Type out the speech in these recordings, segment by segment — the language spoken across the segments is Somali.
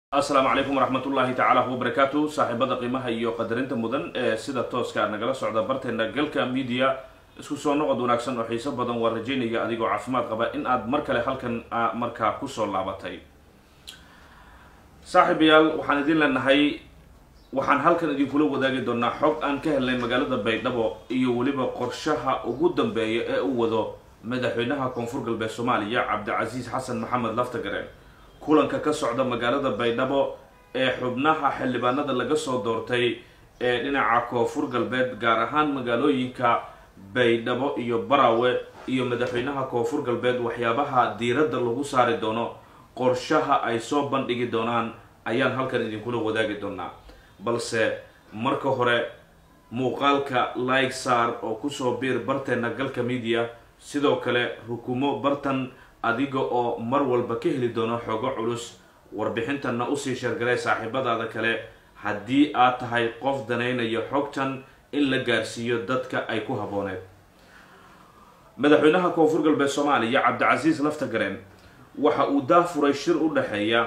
asalaamu calaykum waraxmatullaahi tacaala wabarakaatu saaxiibada qiimaha iyo qadarinta mudan ee sida tooska nagala socda barteena galka media isku soo noqod wanaagsan oo xiiso badan waa rajaynaya adigoo caafimaad qaba in aad mar kale halkan markaa kusoo laabatay saaxiibayaal waxaan idin leenahay waxaan halkan idinkula wadaagi doonaa xog aan ka helnay magaalada baydhabo iyo weliba qorshaha ugu dambeeya ee u wado madaxweynaha koonfur galbeed soomaaliya cabdicasiis xasan maxamed laftagare kulanka ka socda magaalada baydhabo ee xubnaha xildhibaanada laga soo doortay ee dhinaca koonfur galbeed gaar ahaan magaalooyinka baydhabo iyo barawe iyo madaxweynaha koonfur galbeed waxyaabaha diiradda lagu saari doono qorshaha ay soo bandhigi doonaan ayaan halkan idinkula wadaagi doonaa balse marka hore muuqaalka like saar oo kusoo biir barteena galka media sidoo kale rukumo bartan adiga oo mar walba ka heli doono xoogo culus warbixintanna usii sheergalay saaxiibadaada kale haddii aad tahay qof danaynaya xogtan in la gaarsiiyo dadka ay ku habbooneed madaxweynaha koonfur galbeed soomaaliya cabdicasiis laftagareen waxa uu daafuray shir u dhexeeya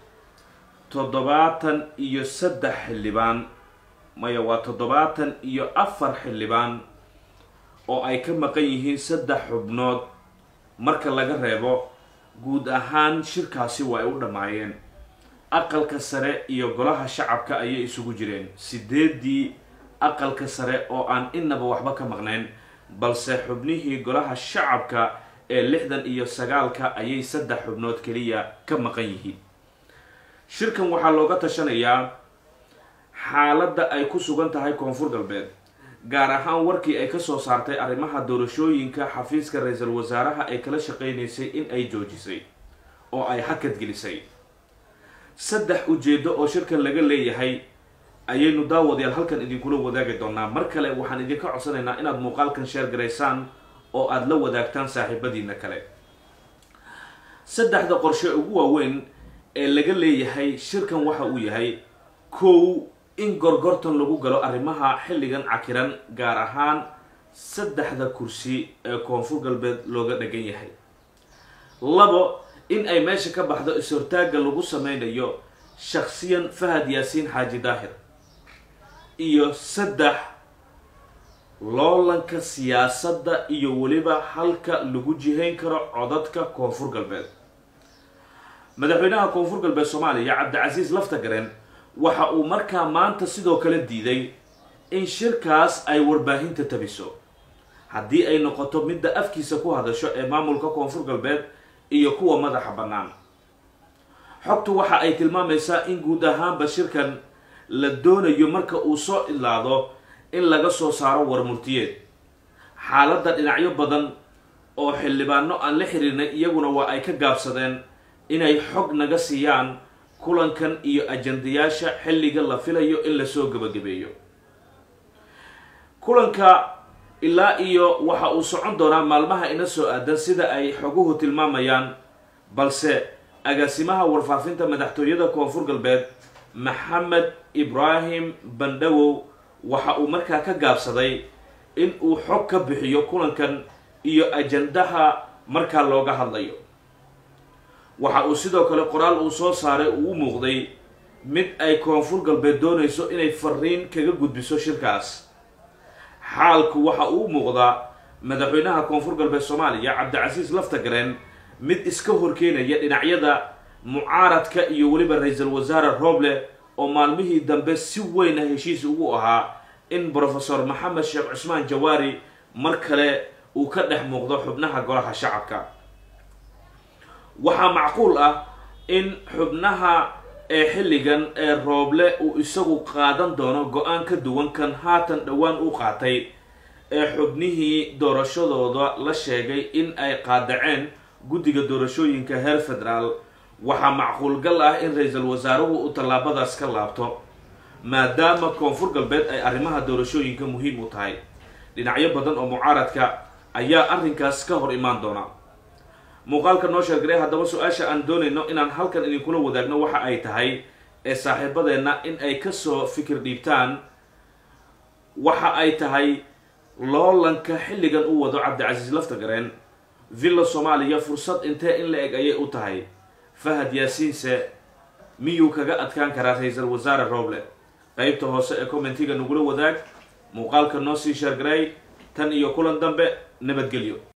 toddobaatan iyo saddex xildhibaan maya waa toddobaatan iyo afar xildhibaan oo ay ka maqan yihiin saddex xubnood marka laga reebo guud ahaan shirkaasi waa ay u dhammaayeen aqalka sare iyo golaha shacabka ayay isugu jireen sideedii aqalka sare oo aan inaba waxba ka maqnayn balse xubnihii golaha shacabka ee lixdan iyo sagaalka ayay saddex xubnood keliya ka maqan yihiin shirkan waxaa looga tashanayaa xaaladda ay ku sugan tahay koonfur galbeed gaar ahaan warkii ay kasoo saartay arrimaha doorashooyinka xafiiska ra-iisul wasaaraha ay kala shaqaynaysay in ay joojisay oo ay hakad gelisay saddex ujeedo oo shirkan laga leeyahay ayaynu daawadayaal halkan idinkula wadaagi doonaa mar kale waxaan idinka codsanaynaa inaad muuqaalkan sheer garaysaan oo aada la wadaagtaan saaxiibadiina kale saddexda qorshe ugu waaweyn ee laga leeyahay shirkan waxa uu yahay kow in gorgortan lagu galo arrimaha xilligan cakiran gaar ahaan saddexda kursi ee koonfur galbeed looga dhagan yahay labo in ay meesha ka baxdo is-hortaagga lagu sameynayo shaksiyan fahad yaasiin xaaji daahir iyo saddex loolanka siyaasadda iyo weliba halka lagu jihayn karo codadka koonfur galbeed madaxweynaha koonfur galbeed soomaaliya cabdicasiis laftagareen waxa uu markaa maanta sidoo kale diiday in shirkaas ay warbaahinta tabiso haddii ay noqoto midda afkiisa ku hadasho ee maamulka koonfur galbeed iyo kuwa madaxa bannaan xogtu waxa ay tilmaamaysaa in guud ahaanba shirkan la doonayo marka uu soo ilaado in laga soo saaro warmurtiyeed xaaladda dhinacyo badan oo xildhibaano aan la xiriirnay iyaguna waa ay ka gaabsadeen inay xog naga siiyaan kulankan iyo ajandayaasha xilliga la filayo in lasoo gebagabeeyo kulanka ilaa iyo waxa uu socon doonaa maalmaha ina soo aadan sida ay xoguhu tilmaamayaan balse agaasimaha warfaafinta madaxtooyada koonfur galbeed maxamed ibraahim bandhawow waxa uu markaa ka gaabsaday in uu xog ka bixiyo kulankan iyo ajandaha markaa looga hadlayo waxa uu sidoo kale qoraal uu soo saaray uu u muuqday mid ay koonfur galbeed doonayso inay fariin kaga gudbiso shirkaas xaalku waxa uu muuqdaa madaxweynaha koonfur galbeed soomaaliya cabdicasiis laftagareen mid iska horkeenaya dhinacyada mucaaradka iyo weliba ra-iisul wasaare rooble oo maalmihii dambe si weyna heshiis ugu ahaa in brofesor maxamed sheekh cusmaan jawaari mar kale uu ka dhex muuqdo xubnaha golaha shacabka waxaa macquul ah in xubnaha ee xilligan ee rooble uu isagu qaadan doono go-aan ka duwan kan haatan dhowaan u qaatay ee xubnihii doorashadooda la sheegay in ay qaadaceen guddiga doorashooyinka heer federaal waxaa macquulgal ah in ra-iisul wasaaruhu uu tallaabadaas ka laabto maadaama koonfur galbeed ay arrimaha doorashooyinka muhiim u tahay dhinacyo badan oo mucaaradka ayaa arrinkaas ka hor imaan doona muuqaalka noo sheergaray haddaba su-aasha aan doonayno inaan halkan idinkula wadaagno waxa ay tahay ee saaxiibadeenna in ay kasoo fikir dhiibtaan waxa ay tahay loolanka xilligan u wado cabdicasiis laftagareen villa soomaaliya fursad intee in la eg ayay u tahay fahad yaasiinse miyuu kaga adkaan karaa ra-iisul wasaare roble qeybta hoose ee commentiga nagula wadaag muuqaalka noo sii sheergaray tan iyo kulan dambe nabadgelyo